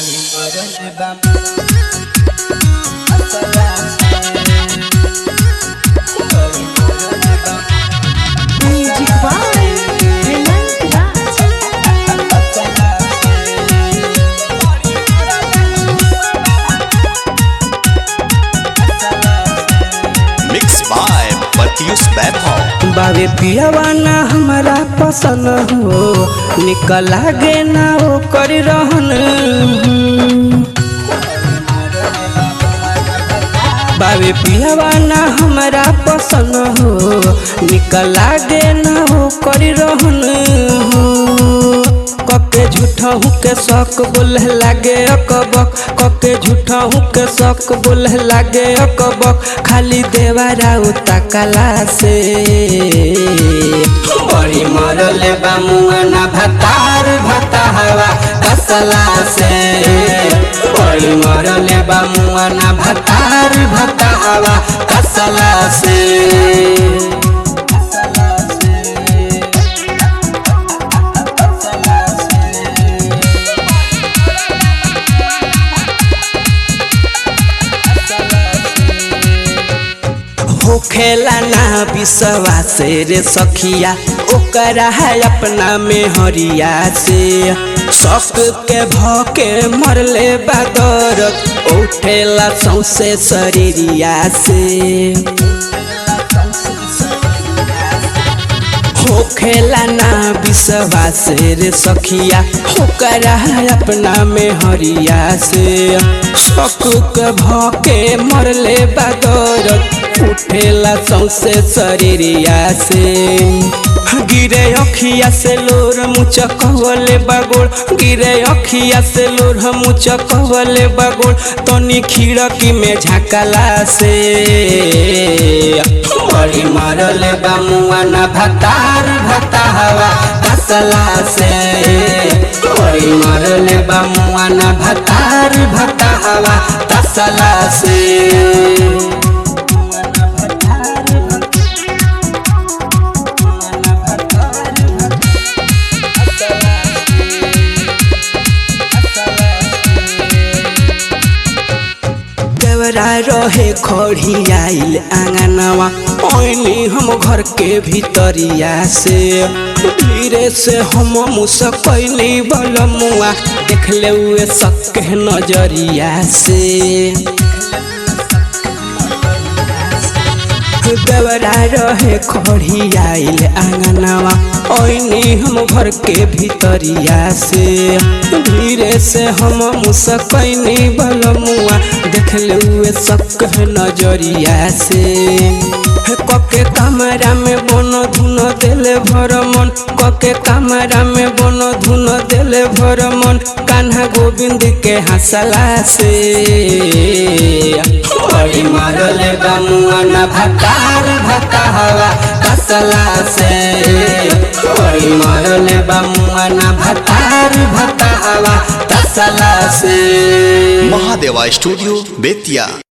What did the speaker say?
Music by Hemant Raj. Mix by Pratyush Vaibhav बाबे पियावा ना हमारा पसंद हो निकल लागे ना ओ कर रहन बाबे पियावा ना हमारा पसंद हो निकल लागे ना ओ कर रहन कके झूठा हूँ के शक बोले लागे अकबक कके झूठा हूँ के शक बोले लागे अकबक खाली देवारा उतकला से बड़ी मरले बामुआना भतार भता हवा कसला से बड़ी मरले बामुआना भतार भता हवा कसला से होखेला ना विश्वास रे सखिया ओकरा है अपना में हरिया से शक के भके मरले बादर उठेला सौसे शरीरिया से होखेला ना विश्वास रे सखिया ओकरा अपना में हरिया से शक भके मरले बादर उठेला सौसे शरीरिया से गिरे अखिया से लोर मुचकवले बगोड़ गिरे अखिया से लोर मुचकवले बगोड़ तनी खिड़की में झाकला से बड़ी मरले बामुआना भतार भता हवा कसला से बड़ी मरले बामुआना भतार भता हवा कसला से देवरा रहे खड़ी आइल आंगनवा ओइनी हम घर के भीतरिया से धीरे से हम मुसकैली बलमुआ देखले हुए सके नजरिया से देवरा रहे खड़ी आइल आंगनवा ओइनी हम घर के भीतरिया से धीरे से हम मुसकैनी बलमुआ देखले हुए सक नजरिया से कके कमरा में बन धुन देले भर मन कके कमरा में बन धुन देले भर मन कान्हा गोविंद के हंसला से बड़ी मरले बामुआना भतार भता हवा कसला से बड़ी मरले बामुआना भतार भता हवा कसला से महादेवा स्टूडियो बेतिया